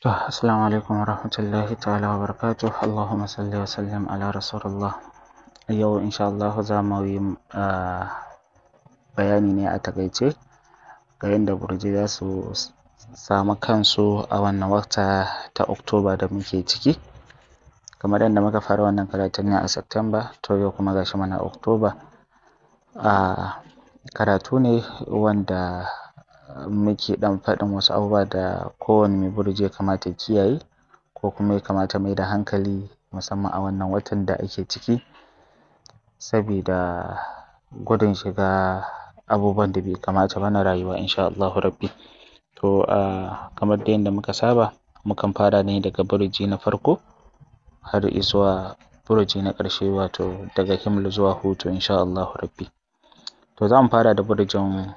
To, assalamu alaikum warahmatullahi ta'ala wabarakatuh. Allahumma salli wa sallim ala rasulillah. Yau insha Allah za mu yi bayani ne a takaice ga yadda burji za su samu kansu a wannan wata ta Oktoba da muke ciki. Kamar yadda muka fara wannan karatun ne a September, to yau kuma gashi mana Oktoba. Karatu ne wanda muke ɗan faɗin wasu abubuwa da kowane mai burji ya kamata ya kiyaye ko kuma ya kamata mai da hankali musamman a wannan watan da ake ciki sabida gudun shiga abubuwan da bai kamata ba na rayuwa insha Allahu rabbi. To, kamar dai yadda muka saba mukan fara ne daga burji na farko har izuwa burji na ƙarshe wato daga himlu zuwa hutu insha Allahu rabbi. To, za mu fara da burjin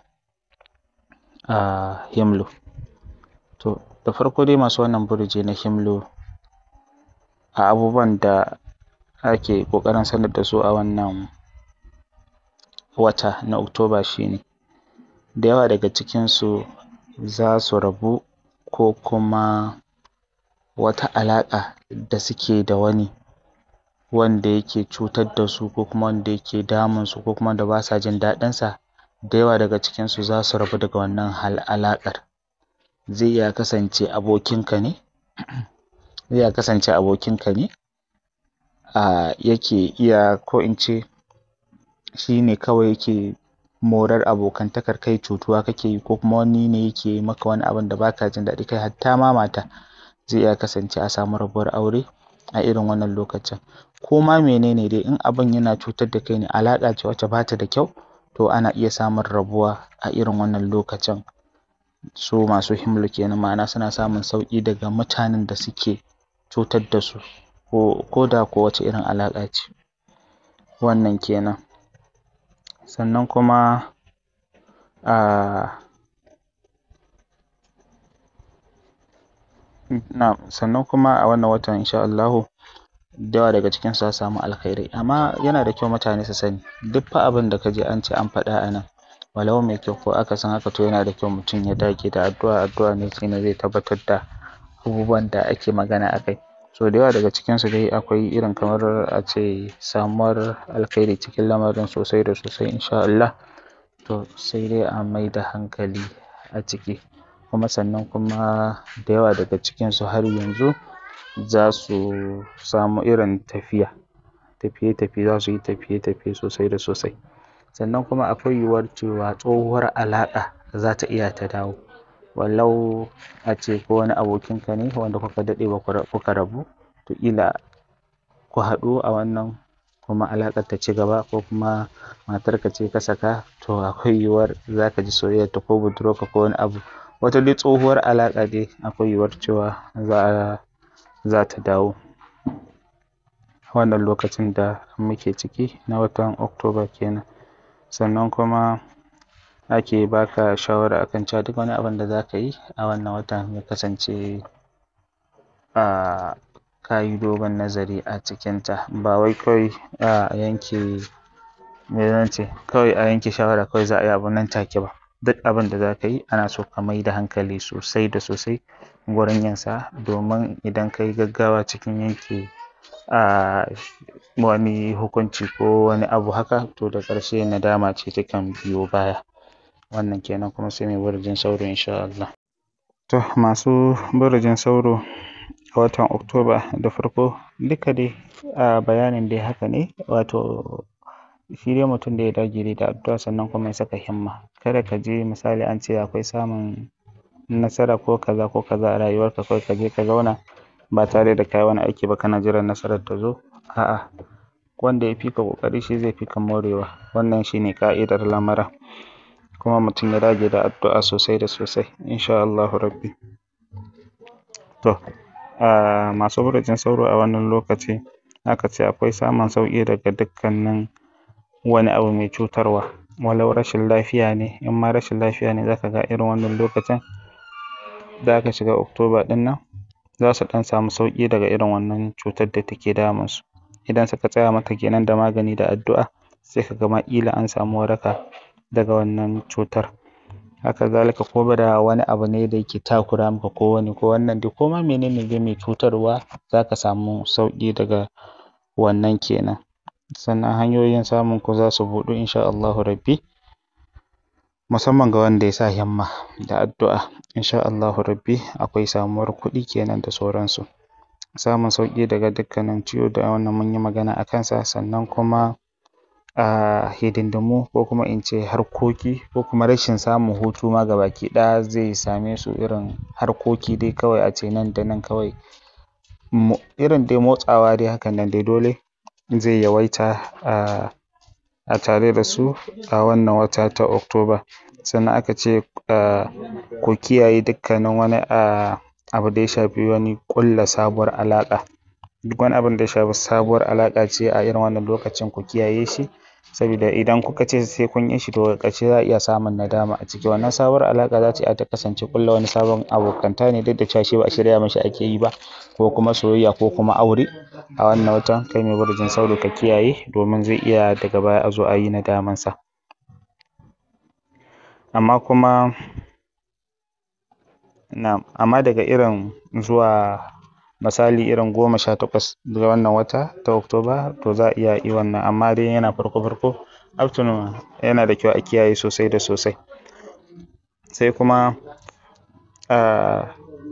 himlu. To, da farko dai masu wannan burji na himlu a abubuwan da ake ƙoƙarin sanar da su a wannan wata na Oktoba shi ne da yawa daga cikinsu za su rabu ko kuma wata alaƙa da suke da wani wanda yake cutar da su ko kuma wanda yake damun su ko kuma wanda ba sa jin daɗinsa da yawa daga cikinsu za su rabu daga wannan alaƙar. Zai iya kasance abokinka ne, zai iya kasance abokinka ne yake iya ko in ce shi ne kawai yake morar abokantakar kai cutuwa kake yi ko kuma wani ne yake yi maka wani abun da ba ka jin daɗi kai hatta ma mata zai iya kasance a samu rabuwar aure a irin wannan lokacin. Ko ma mene ne dai in abun yana cutar da kai ne alaƙa ce wacce ba ta da kyau to ana iya samun rabuwa a irin wannan lokacin. Su masu himlu kenan ma'ana suna samun sauƙi daga mutanen da suke cutar da su ko da ko wace irin alaƙa ce. Wannan kenan. Sannan kuma sannan kuma a wannan watan insha Allahu da yawa daga cikinsu za su samu alkhairai amma yana da kyau mutane su sani duk fa abin da ka ji an ce an faɗa a nan walau mai kyau ko akasin haka to yana da kyau mutum ya dage da addu'a addu'a ne shine zai tabbatar da abubuwan da ake magana a kai. So da yawa daga cikinsu dai akwai irin kamar a ce samuwar alkhairi cikin lamarin sosai da sosai insha Allah. To sai dai a mai da hankali a ciki kuma sannan kuma da yawa daga cikinsu har yanzu za su samu irin tafiya, tafiye-tafiye za su yi tafiye-tafiye sosai da sosai. Sannan kuma akwai yiwuwar cewa tsohuwar alaƙa za ta iya ta dawo walau a ce ko wani abokinka ne wanda kuka daɗe kuka rabu to ƙila ku haɗu a wannan kuma alaƙar ta ci gaba ko kuma matarka ce ka saka to akwai yiwuwar za ka ji soyayyarta ko budurwarka ko wani abu. Wata dai tsohuwar alaƙa dai akwai yiwuwar cewa za ta dawo wannan lokacin da muke ciki na watan Oktoba kenan. Sannan kuma ake ba ka shawara a kan cewa duk wani abun da za ka yi a wannan watan ya kasance ka yi dogon nazari a cikinta ba wai kawai a yanke me zan ce kawai a yanke shawara kawai za a yi abu nan take ba. Duk abin da za ka yi ana so ka mai da hankali sosai da sosai wurin yinsa domin idan ka yi gaggawa cikin yanke wani hukunci ko wani abu haka to da ƙarshe nadama ce takan biyo baya. Wannan kenan kuma sai mai burjin sauro insha Allah. To masu burjin sauro a watan Oktoba da farko duka dai bayanin dai haka ne wato shi dai mutum da ya dage dai da addu'a sannan kuma ya saka himma. Kada ka je misali an ce akwai samun nasara ko kaza ko kaza a rayuwarka kawai ka je ka zauna ba tare da ka yi wani aiki ba kana jiran nasarar ta zo. A'a, wanda ya fi ka ƙoƙari shi zai fi ka morewa. Wannan shi ne ƙa'idar lamura. Kuma mutum ya dage da addu'a sosai da sosai insha Allahu rabbi. To, masu burjin sauro a wannan lokaci aka ce akwai samun sauƙi daga dukkanin wani abu mai cutarwa walau rashin lafiya ne in ma rashin lafiya ne za ka ga irin wannan lokacin da aka shiga Oktoba ɗin nan za su ɗan samu sauƙi daga irin wannan cutar da take damun su. Idan suka tsaya mata kenan da magani da addu'a sai ka ga ma ƙila an samu waraka daga wannan cutar. haka zalika ko da wani abu ne da yake takura maka ko wani ko wannan dai ko ma menene dai mai cutarwa za ka samu sauƙi daga wannan kenan sannan hanyoyin samun ku za su buɗu insha Allahu rabbi musamman ga wanda ya sa himma da addu'a insha Allahu rabbi akwai samuwar kuɗi kenan da sauransu samun sauƙi daga dukkanin ciwo da wannan mun yi magana a kansa sannan kuma a hidindimu ko kuma in ce harkoki ko kuma rashin samun hutu ma gabaki ɗaya zai same su irin harkoki dai kawai a ce nan da nan kawai irin dai motsawa dai hakan nan dai dole zai yawaita a a tare da su a wannan wata ta Oktoba sannan aka ce ku kiyaye dukkanin wani a abu da ya shafi wani ƙulla sabuwar alaƙa duk wani abun da ya shafi sabuwar alaƙa ce a irin wannan lokacin ku kiyaye shi sabida idan kuka ce sai kun yi shi to daga ƙarshe za a iya samun nadama a ciki wannan sabuwar alaƙa za ta iya ta kasance ƙulla wani sabon abokanta ne duk da cewa shi ba shirya mashi ake yi ba ko kuma soyayya ko kuma aure a wannan watan kai mai burujin sauro ka kiyaye domin zai iya daga baya a zo a yi nadaman sa amma kuma na'am amma daga irin zuwa misali irin goma sha takwas ga wannan wata ta Oktoba to za a iya yi wannan amma dai yana farko farko up to yana da kyau a kiyaye sosai da sosai sai kuma a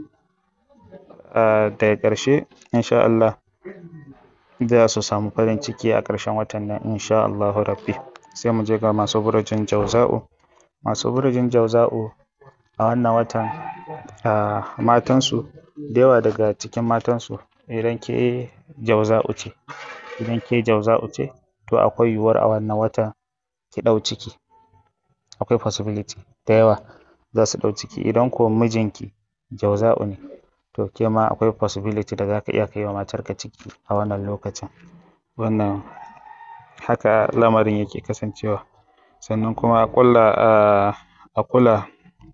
daga ƙarshe insha Allah za su samu farin ciki a ƙarshen watan nan insha Allahu rabbi sai mu je ga masu burujin Jauza'u masu burujin Jauza'u a wannan watan a matansu da yawa daga cikin matansu idan ke Jauza'u ce idan ke Jauza'u ce to akwai yiwuwar a wannan watan ki ɗau ciki akwai possibility da yawa za su ɗau ciki idan ko mijinki Jauza'u ne to ke ma akwai possibility da za ka iya kai wa matarka ciki a wannan lokacin wannan haka lamarin yake kasancewa sannan kuma a ƙulla a kula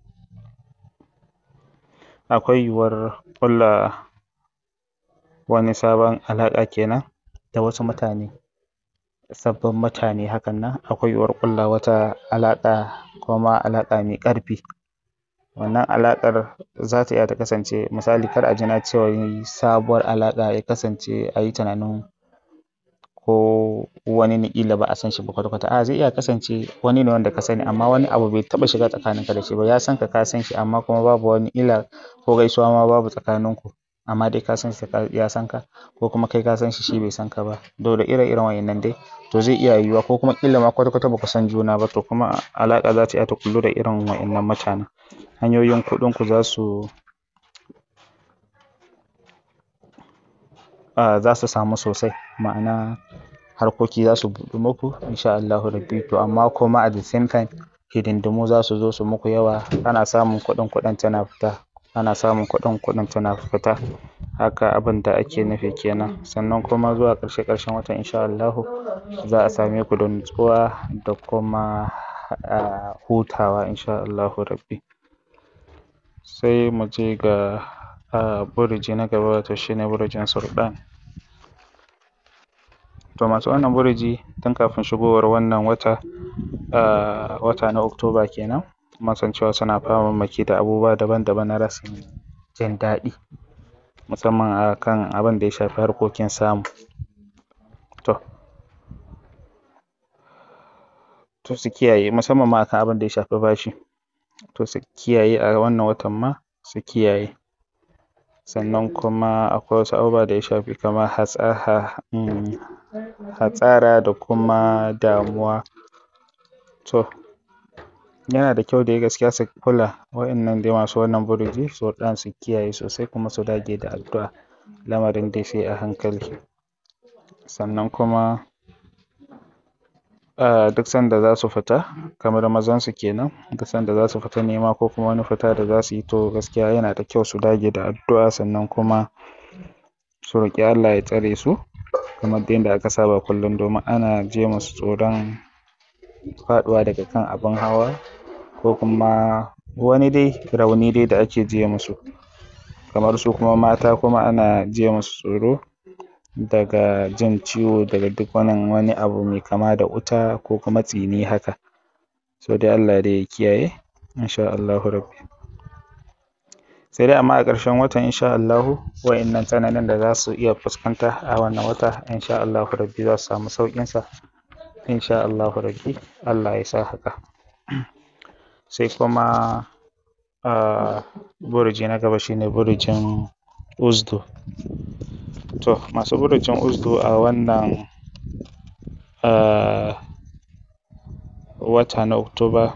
akwai yiwuwar ƙulla wani sabon alaƙa kenan da wasu mutane sabbin mutane hakan nan akwai yiwuwar ƙulla wata alaƙa kuma alaƙa mai ƙarfi wannan alaƙar za ta iya ta kasance misali kar a ji na ce wai sabuwar alaƙa ya kasance a yi tunanin ko wani ne ƙila ba a san shi ba kwata kwata a'a zai iya kasance wani ne wanda ka sani amma wani abu bai taɓa shiga tsakaninka da shi ba ya san ka ka san shi amma kuma babu wani ƙila ko gaisuwa ma babu tsakaninku amma dai ka san shi ya san ka ko kuma kai ka san shi shi bai san ka ba to da ire iren wa'innan dai to zai iya yiwuwa ko kuma ƙila ma kwata kwata ba ku san juna ba to kuma alaƙa za ta iya ta ƙullu da irin wa'innan mutanen hanyoyin kuɗinku za su za su samu sosai ma'ana harkoki za su buɗu muku insha Allahu rabbi to amma kuma at the same time hidindimu za su zo su muku yawa ana samun kuɗin kuɗin tana fita ana samun kuɗin kuɗin tana fita haka abin da ake nufi kenan sannan kuma zuwa ƙarshe ƙarshen watan insha Allahu za a same ku da nutsuwa da kuma hutawa insha Allahu rabbi sai mu je ga buriji na gaba wato shine burujin Sulɗan to masu wannan buriji tun kafin shigowar wannan wata wata na Oktoba kenan mun san cewa suna famammaki da abubuwa daban daban na rashin jin daɗi musamman a kan abin da ya shafi harkokin samu to to su kiyaye musamman ma a kan abin da ya shafi bashi to su kiyaye a wannan watan ma su kiyaye sannan kuma akwai wasu abubuwa da ya shafi kamar hatsara da kuma damuwa to yana da kyau dai gaskiya su kula wa'innan dai masu wannan buriji su ɗan su kiyaye sosai kuma su dage da addu'a lamarin dai sai a hankali sannan kuma duk sanda za su fita kamar mazansu kenan duk sanda za su fita nema ko kuma wani fita da za su yi to gaskiya yana da kyau su dage da addu'a sannan kuma su roƙi Allah ya tsare su kamar dai yadda aka saba kullum domin ana ji musu tsoron faɗuwa daga kan abin hawa ko kuma wani dai rauni dai da ake jiye musu kamar su kuma mata kuma ana jiye musu tsoro daga jin ciwo daga duk wani wani abu mai kama da wuta ko kuma tsini haka so dai Allah dai ya kiyaye insha Allahu rabbi sai dai amma a ƙarshen watan insha Allahu wa'innan tsananin da za su iya fuskanta a wannan wata insha Allahu rabbi za su samu sauƙinsa insha Allahu rabbi Allah ya sa haka sai kuma a burji na gaba shine burjin uzdu to masu burjin uzdu a wannan a wata na oktoba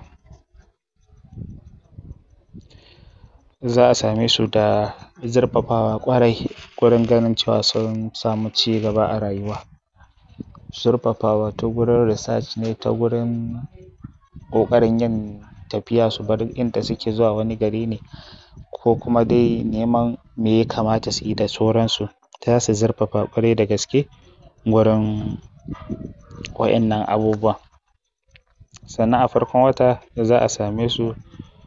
za a same su da zurfafawa ƙwarai gurin ganin cewa sun samu cigaba a rayuwa zurfafawa ta gurin research ne ta gurin ƙoƙarin yin tafiya su bar inda suke zuwa wani gari ne ko kuma dai neman me ya kamata su yi da sauransu za su zurfafa ƙwarai da gaske gurin wa'innan abubuwan sannan a farkon wata za a same su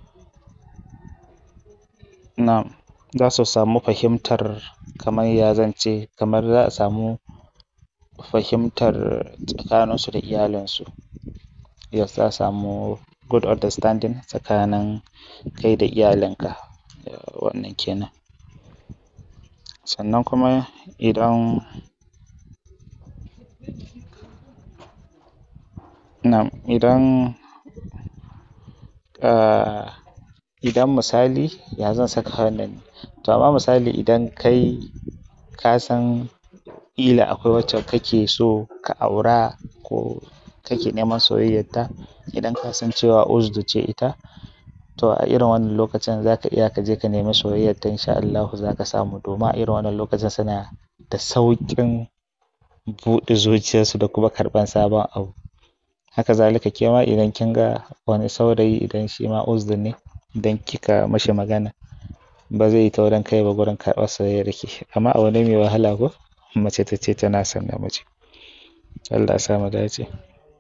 na'am za su samu fahimtar kamar ya zan ce kamar za a samu fahimtar tsakaninsu da iyalinsu yes za a samu good understanding tsakanin kai da iyalinka wannan kenan sannan kuma idan na'am idan a idan misali ya zan saka wannan to amma misali idan kai ka san ƙila akwai wacce kake so ka aura ko kake neman soyayyarta idan ka san cewa uzdu ce ita to a irin wannan lokacin za ka iya ka je ka nemi soyayyarta insha Allahu za ka samu domin a irin wannan lokacin suna da sauƙin buɗe zuciyarsu da kuma karɓan sabon abu haka zalika ke ma idan kin ga wani saurayi idan shi ma uzdu ne idan kika mashi magana ba zai yi taurin kai ba gurin karɓar soyayyarki amma abu ne mai wahala ko mace ta ce tana son namiji Allah ya sa mu dace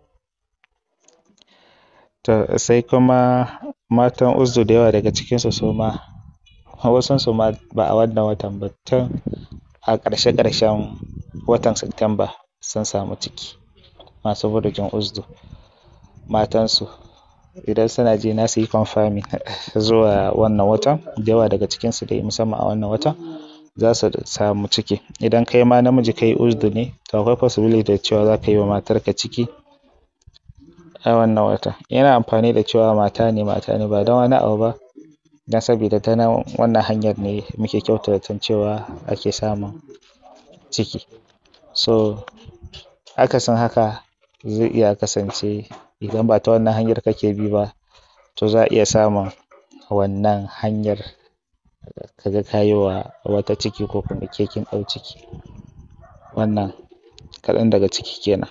to sai kuma matan uzdu da yawa daga cikinsu su ma wasunsu ma ba a wannan watan ba tun a ƙarshe ƙarshen watan Satumba sun samu ciki masu burjin uzdu matansu idan suna ji na su yi confirming zuwa wannan watan da yawa daga cikinsu dai musamman a wannan watan za su samu ciki idan kai ma namiji kai uzdu ne to akwai possibility da cewa za ka yi wa matarka ciki a wannan watan yana amfani da cewa mata ne mata ne ba don wani abu ba don sabida ta nan wannan hanyar ne muke kyautata zaton cewa ake samun ciki so akasin haka zai iya kasance idan ba ta wannan hanyar kake bi ba to za a iya samun wannan hanyar ka ga ka yi wa wata ciki ko kuma ke kin ɗau ciki wannan kaɗan daga ciki kenan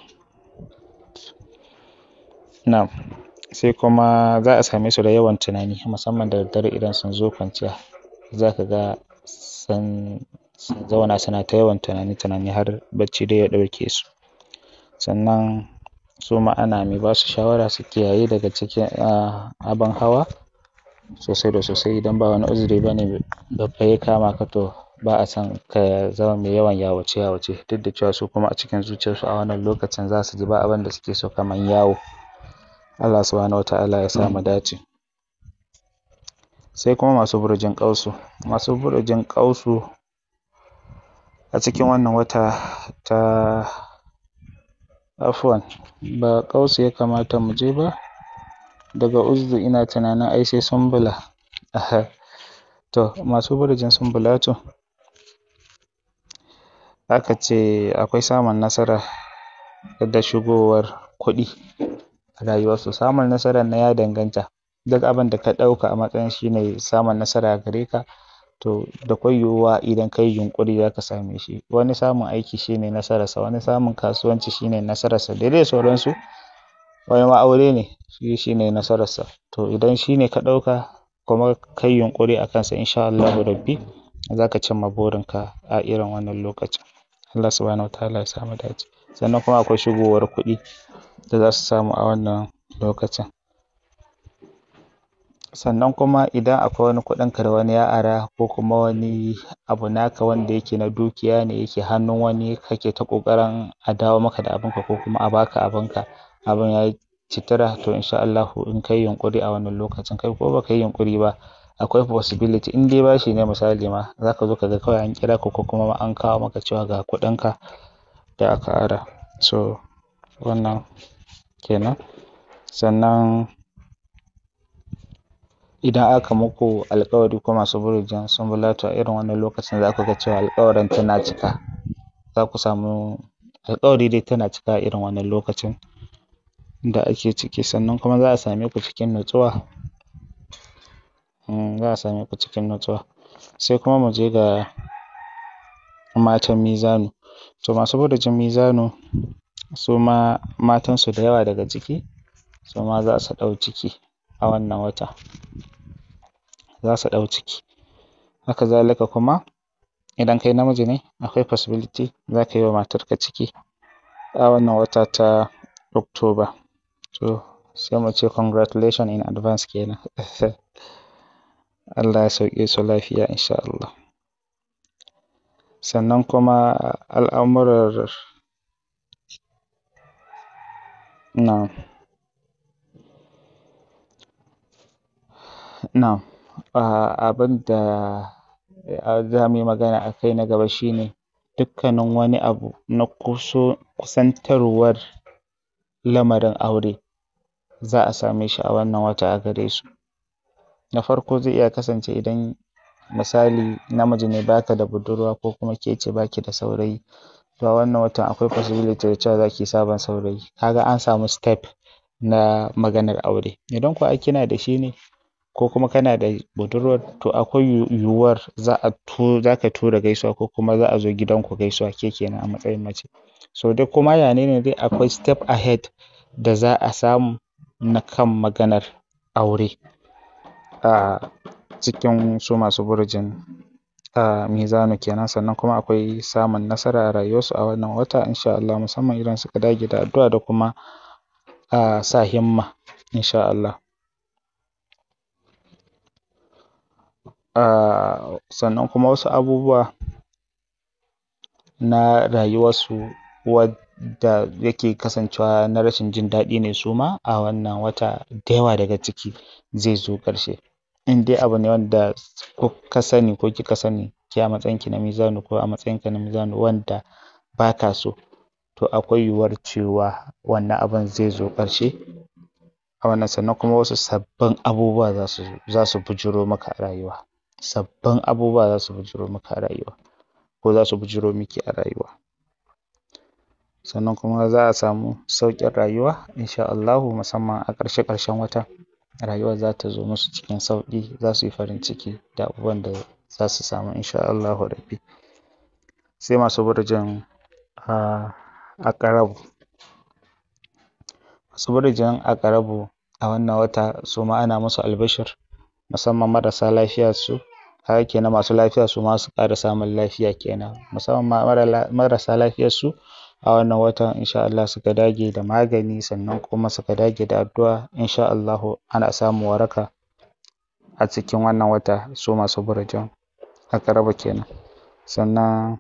na'am sai kuma za a same su da yawan tunani musamman da daddare idan sun zo kwanciya za ka ga sun sun zauna suna ta yawan tunani tunani har bacci dai ya ɗauke su sannan su ma ana mai ba su shawara su kiyaye daga cikin abin hawa sosai da sosai idan ba wani uzuri ba ne babba ya kama ka to ba a son ka zama mai yawan yawace yawace duk da cewa su kuma a cikin zuciyarsu a wannan lokacin za su ji ba abin da suke so kamar yawo Allah subhanahu wata'ala ya sa mu dace sai kuma masu burjin ƙausu masu burjin ƙausu a cikin wannan wata ta afuwan ba ƙausu ya kamata mu je ba daga uzdu ina tunanin ai sai sumbula to masu burjin sumbulatu aka ce akwai samun nasara da shigowar kuɗi a rayuwarsu samun nasarar nan ya danganta duk abin da ka ɗauka a matsayin shi ne samun nasara a gare ka to da kwai yiwuwa idan ka yi yunƙuri za ka same shi wani samun aiki shi ne nasararsa wani samun kasuwanci shi ne nasararsa da dai sauransu wani ma aure ne shi shi ne nasararsa to idan shi ne ka ɗauka kuma ka yi yunƙuri a kansa insha Allahu rabbi za ka cimma burinka a irin wannan lokacin Allah subhanahu wata'ala ya sa mu dace sannan kuma akwai shigowar kuɗi da za su samu a wannan lokacin sannan kuma idan akwai wani kuɗinka da wani ya ara ko kuma wani abu naka wanda yake na dukiya ne yake hannun wani kake ta ƙoƙarin a dawo maka da abinka ko kuma a baka abinka abin ya citira to insha Allahu in kai yunƙuri a wannan lokacin kai ko baka yi yunƙuri ba akwai possibility in dai bashi ne misali ma za ka zo ka ga kawai an kira ka ko kuma an kawo maka cewa ga kuɗinka da aka ara so wannan kenan sannan idan aka muku alƙawari ko masu burujin sunbulatu a irin wannan lokacin za ku ga cewa alƙawarin tana cika za ku samu alƙawari dai tana cika a irin wannan lokacin da ake ciki sannan kuma za a same ku cikin nutsuwa za a same ku cikin nutsuwa sai kuma mu je ga matan mizanu to masu burujin mizanu su ma matansu da yawa daga ciki su ma za su ɗau ciki a wannan wata za su ɗau ciki haka zalika kuma idan kai namiji ne akwai possibility za ka yi wa matarka ciki a wannan wata ta October to sai mu ce congratulation in advance kenan Allah ya sauke su lafiya insha Allah sannan kuma al'amuran na'am na'am abin da za mu yi magana a kai na gaba shi ne dukkanin wani abu na kusantarwar lamarin aure za a same shi a wannan wata a gare su na farko zai iya kasance idan misali namiji ne ba ka da budurwa ko kuma ke ce ba ki da saurayi to a wannan watan akwai possibility da cewa za ki yi sabon saurayi ka ga an samu step na maganar aure idan kuwa kina da shi ne ko kuma kana da budurwar to akwai yiwuwar za a za ka tura gaisuwa ko kuma za a zo gidanku gaisuwa ke kenan a matsayin mace so dai ko ma ya ne dai akwai step ahead da za a samu na kan maganar aure a cikin su masu burujin mizanu kenan sannan kuma akwai samun nasara a rayuwarsu a wannan wata insha Allah musamman idan suka dage da addu'a da kuma sa himma insha Allah sannan kuma wasu abubuwa na rayuwarsu wadda yake kasancewa na rashin jin daɗi ne su ma a wannan wata da yawa daga ciki zai zo ƙarshe in dai abu ne wanda ka sani ko kika sani ke a matsayinki na mizanu ko a matsayinka na mizanu wanda ba ka so to akwai yiwuwar cewa wannan abun zai zo ƙarshe a wannan sannan kuma wasu sabbin abubuwa za su za su bijiro maka a rayuwa sabbin abubuwa za su bijiro maka a rayuwa ko za su bijiro miki a rayuwa sannan kuma za a samu sauƙin rayuwa insha Allahu musamman a ƙarshe ƙarshen wata rayuwar za ta zo musu cikin sauƙi za su yi farin ciki da abubuwan da za su samu insha Allahu rabbi sai masu burujin aƙarabu masu burujin aƙarabu a wannan wata su ma ana musu albishir musamman marasa lafiyar su kaga kenan masu lafiya su ma su ƙara samun lafiya kenan musamman ma marasa lafiyar su a wannan watan insha Allah suka dage da magani sannan kuma suka dage da addu'a insha Allahu ana samun waraka a cikin wannan wata su masu burujin aƙarabu kenan sannan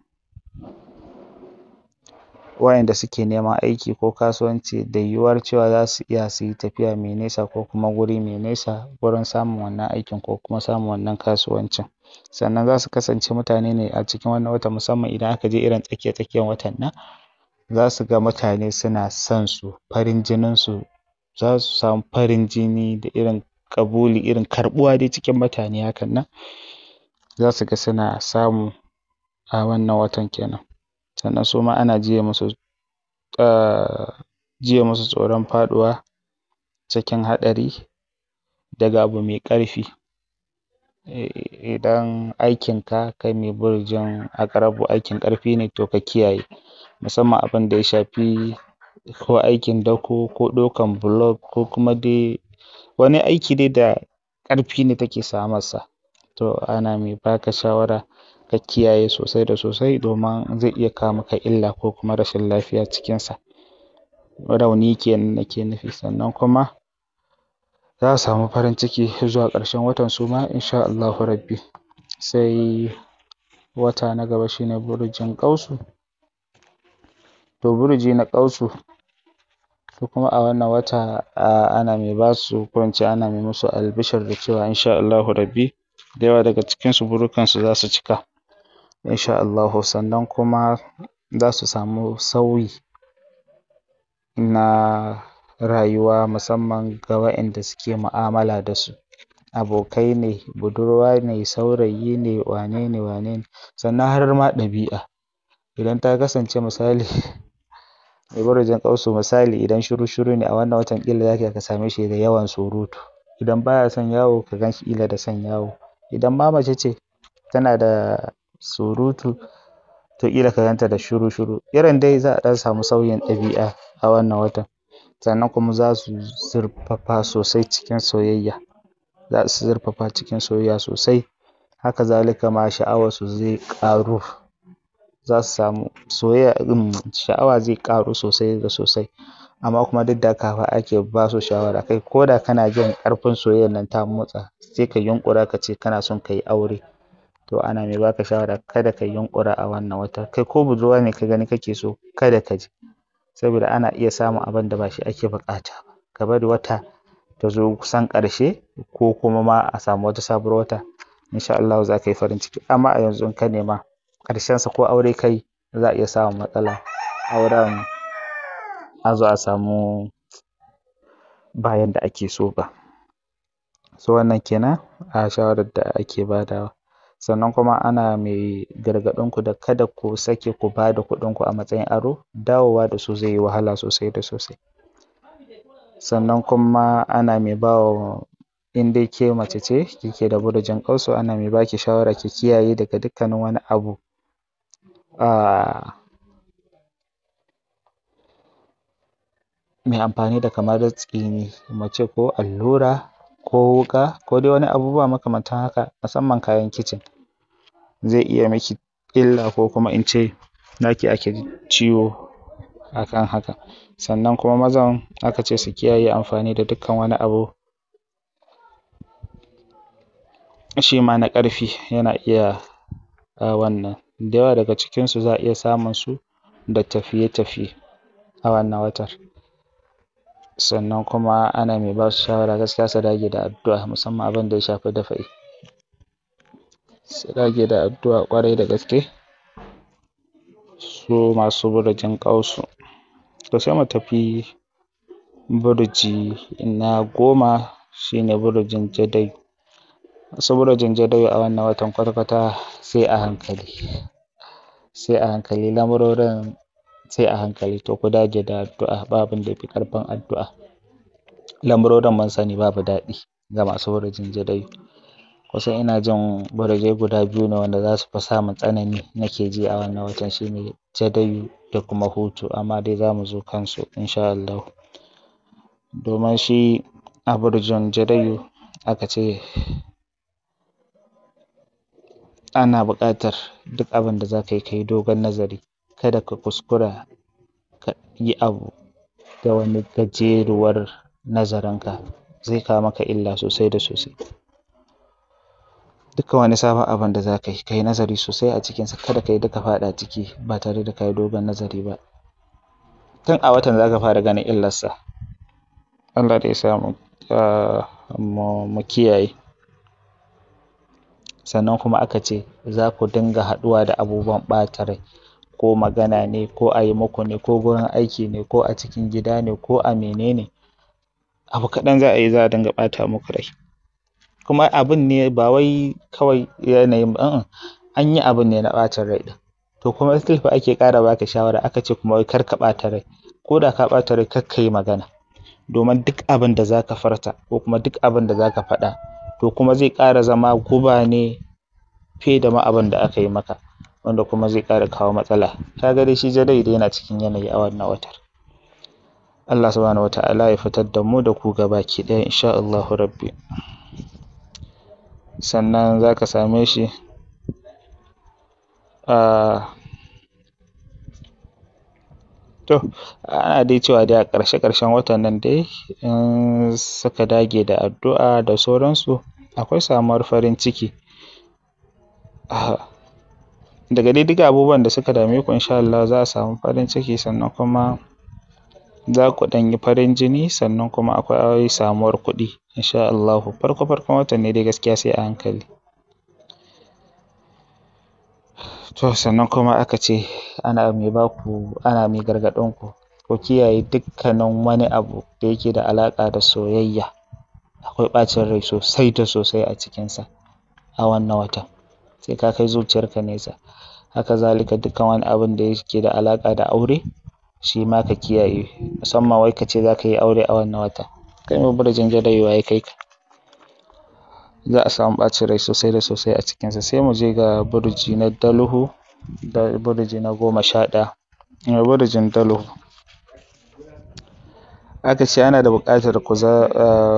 waƴanda suke neman aiki ko kasuwanci da yiwuwar cewa za su iya su yi tafiya mai nesa ko kuma guri mai nesa wurin samun wannan aikin ko kuma samun wannan kasuwancin sannan za su kasance mutane ne a cikin wannan watan musamman idan aka je irin tsakiya tsakiyar watan nan za su ga mutane suna son su farin jinin su za su samu farin jini da irin ƙabuli irin karɓuwa dai cikin mutane hakan nan za su ga suna samu a wannan watan kenan sannan su ma ana jiye musu jiye musu tsoron faɗuwa cikin haɗari daga abu mai ƙarfi idan aikinka kai mai burujin aƙarabu aikin ƙarfi ne to ka kiyaye musamman abin da ya shafi ko aikin dako ko ɗaukan block ko kuma dai wani aiki dai da ƙarfi ne take samarsa to ana mai ba ka shawara ka kiyaye sosai da sosai domin zai iya kawo maka illa ko kuma rashin lafiya cikinsa rauni kenan nake nufi sannan kuma za a samu farin ciki zuwa ƙarshen watan su ma insha Allahu rabbi sai wata na gaba shi ne burujin ƙausu to buruji na ƙausu su kuma a wannan wata ana mai ba su ko in ce ana mai musu albishir da cewa insha Allahu rabbi da yawa daga cikinsu burukansu za su cika insha Allahu sannan kuma za su samu sauyi na rayuwa musamman ga waɗanda suke mu'amala da su abokai ne budurwa ne saurayi ne wane ne wane ne sannan har ma ɗabi'a idan ta kasance misali mai burujin ƙausu misali idan shiru shiru ne a wannan watan ƙila za ka ka same shi da yawan surutu idan baya son yawo ka gan shi ƙila da son yawo idan ma mace ce tana da surutu to ƙila ka ganta da shiru shiru irin dai za a ɗan samu sauyin ɗabi'a a wannan watan sannan kuma za su zurfafa sosai cikin soyayya za su zurfafa cikin soyayya sosai haka zalika ma sha'awarsu zai ƙaru za su samu soyayya sha'awa zai ƙaru sosai da sosai amma kuma duk da haka fa ake ba su shawara kai ko da kana jin ƙarfin soyayyar nan ta motsa sai ka yunƙura ka ce kana son ka yi aure to ana mai baka shawara kada ka yunƙura a wannan wata kai ko budurwa ne ka gani kake so kada ka je saboda ana iya samun abin da ba shi ake buƙata ba ka bari wata ta zo kusan ƙarshe ko kuma ma a samu wata sabuwar wata insha Allahu za ka yi farin ciki amma a yanzu in ka nema ƙarshensa ko aure ka yi za a iya samun matsala auren a zo a samu ba yanda ake so ba so wannan kenan a shawarar da ake badawa sannan kuma ana mai gargaɗin ku da kada ku sake ku ba da kuɗin ku a matsayin aro dawowa da su zai yi wahala sosai da sosai sannan kuma ana mai ba wa in dai ke mace ce kike da burujin ƙausu ana mai baki shawara ki kiyaye daga dukkanin wani abu mai amfani da kamar tsini mace ko allura ko wuƙa ko dai wani abubuwa makamantan haka musamman kayan kicin zai iya miki illa ko kuma in ce naki ake ciwo a kan haka sannan kuma mazan aka ce su kiyaye amfani da dukkan wani abu shi ma na ƙarfi yana iya wannan da yawa daga cikinsu za a iya samun su da tafiye-tafiye a wannan watar sannan kuma ana mai ba su shawara gaskiya su dage da addu'a musamman abin da ya shafi dafa'i su dage da addu'a ƙwarai da gaske su masu burujin ƙausu to sai mu tafi buruji na goma shi ne burujin jadai masu burujin jadau a wannan watan kwata-kwata sai a hankali sai a hankali lamurorin sai a hankali to ku dage da addu'a ba abin da ya fi ƙarfin addu'a lamurorin mun sani babu daɗi ga masu burujin jadau kusan ina jin burujai guda biyu ne wanda za su fi samun tsanani nake ji a wannan watan shi ne jadayu da kuma hutu amma dai za mu zo kansu insha Allahu domin shi a burujin jadayu aka ce ana buƙatar duk abin da za ka yi ka yi dogon nazari kada ka kuskura ka yi abu da wani gajeruwar nazarinka zai kawo maka illa sosai da sosai dukkan wani sabon abin da za ka yi ka yi nazari sosai a cikinsa kada ka yadda ka faɗa ciki ba tare da ka yi dogon nazari ba tun a watan za ka fara ganin illarsa Allah dai ya sa mu kiyaye sannan kuma aka ce za ku dinga haɗuwa da abubuwan ɓata rai ko magana ne ko a yi muku ne ko gurin aiki ne ko a cikin gida ne ko a mene ne abu kaɗan za a yi za a dinga ɓata muku rai kuma abun ne ba wai kawai yanayin ba an yi abun ne na ɓacin rai ɗin to kuma still fa ake ƙara baka shawara aka ce kuma wai kar ka ɓata rai ko da ka ɓata rai kar ka yi magana domin duk abin da za ka furta ko kuma duk abin da za ka faɗa to kuma zai ƙara zama guba ne fiye da ma abin da aka yi maka wanda kuma zai ƙara kawo matsala ka ga dai shi jadai dai yana cikin yanayi a wannan watar Allah subhanahu wata'ala ya fitar da mu da ku gabaki ɗaya insha Allahu rabbi sannan za ka same shi to ana dai cewa dai a ƙarshe ƙarshen watan nan dai in suka dage da addu'a da sauransu akwai samuwar farin ciki daga dai duka abubuwan da suka dame ku insha Allah za a samu farin ciki sannan kuma za ku ɗan yi farin jini sannan kuma akwai samuwar kuɗi insha Allahu farko farkon watan ne dai gaskiya sai a hankali to sannan kuma aka ce ana mai baku ana mai gargaɗin ku ku kiyaye dukkanin wani abu da yake da alaƙa da soyayya akwai ɓacin rai sosai da sosai a cikinsa a wannan watan sai ka kai zuciyarka nesa haka zalika dukkan wani abun da yake da alaƙa da aure shi ma ka kiyaye musamman wai ka ce za ka yi aure a wannan wata kai mai burjin jadayewa ya kai ka za a samu ɓacin rai sosai da sosai a cikinsa sai mu je ga burji na daluhu da burji na goma sha ɗaya burjin daluhu aka ce ana da buƙatar ku za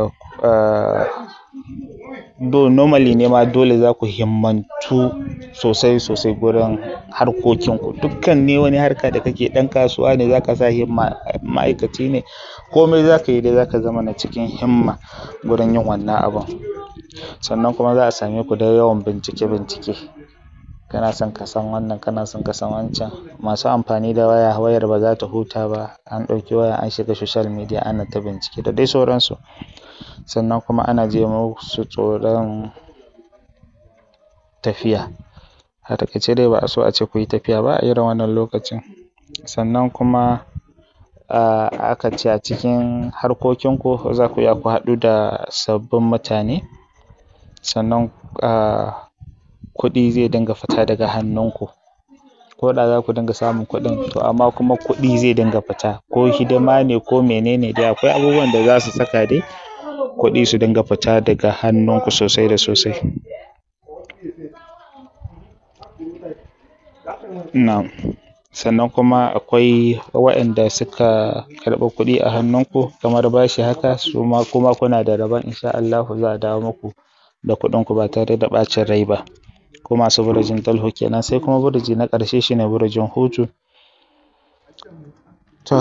do normally ne ma dole za ku himmantu sosai sosai gurin harkokinku dukkan ne wani harka da kake ɗan kasuwa ne za ka sa himma ma'aikaci ne komai za ka yi dai za ka zama na cikin himma gurin yin wannan abun sannan kuma za a same ku da yawan bincike bincike kana son ka san wannan kana son ka san wancan masu amfani da waya wayar ba za ta huta ba an ɗauki waya an shiga social media ana ta bincike da dai sauransu sannan kuma ana ji musu tsoron tafiya a taƙaice dai ba a so a ce ku yi tafiya ba a irin wannan lokacin sannan kuma aka ce a cikin harkokinku za ku iya ku haɗu da sabbin mutane sannan kuɗi zai dinga fita daga hannunku ko da za ku dinga samun kuɗin to amma kuma kuɗi zai dinga fita ko hidima ne ko mene ne dai akwai abubuwan da za su saka dai kuɗi su dinga fita daga hannunku sosai da sosai na'am sannan kuma akwai waɗanda suka karɓi kuɗi a hannunku kamar bashi haka su ma kuma kuna da rabon insha Allahu za a dawo muku da kuɗinku ba tare da ɓacin rai ba ko masu burjin dalhu kenan sai kuma burji na ƙarshe shine burjin hutu to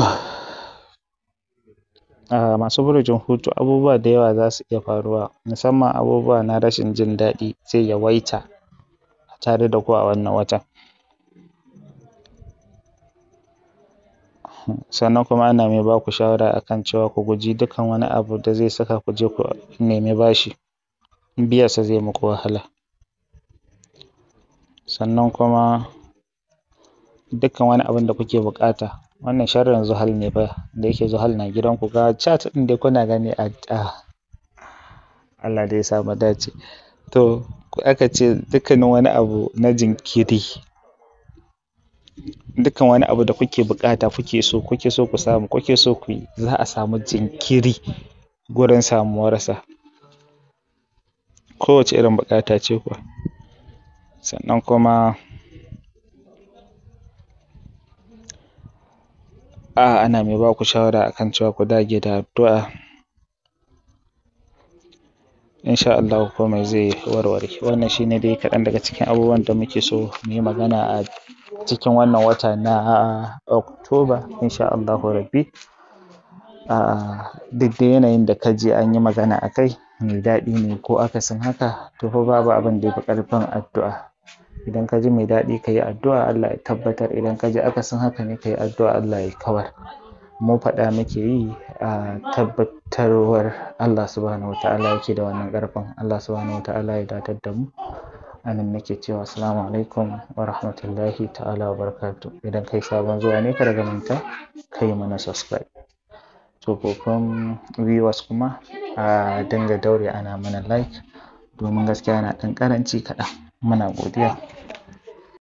masu burjin hutu abubuwa da yawa za su iya faruwa musamman abubuwa na rashin jin daɗi zai yawaita tare da ku a wannan watan sannan kuma ana mai ba ku shawara akan cewa ku guji dukkan wani abu da zai saka ku je ku nemi bashi biyansa zai muku wahala sannan kuma dukkan wani abun da kuke buƙata wannan sharrin zuhal ne fa da yake zuhal na gidanku ga chat ɗin dai kuna gani a Allah dai ya sa mu dace to aka ce dukkanin wani abu na jinkiri dukkan wani abu da kuke buƙata kuke so kuke so ku samu kuke so ku yi za a samu jinkiri gurin samuwarsa kowace irin buƙata ce kuwa sannan kuma a ana mai ba ku shawara akan cewa ku dage da addu'a insha Allahu komai zai warware wannan shine dai kaɗan daga cikin abubuwan da muke so mu yi magana a cikin wannan wata na Oktoba insha Allahu rabbi duk da yanayin da ka ji an yi magana a kai mai daɗi ne ko akasin haka to fa babu abin da ya fi ƙarfin addu'a idan ka ji mai daɗi ka yi addu'a Allah ya tabbatar idan ka ji akasin haka ne ka yi addu'a Allah ya kawar mu faɗa muke yi a tabbatarwar Allah subhanahu wata'ala yake da wannan ƙarfin Allah subhanahu wata'ala ya datar da mu a nan nake cewa assalamu alaikum wa rahmatullahi ta'ala wa barakatuh idan kai sabon zuwa ne kada ka manta ka yi mana subscribe tsofaffin viewers kuma a dinga daure ana mana like domin gaskiya yana ɗan ƙaranci kaɗan muna godiya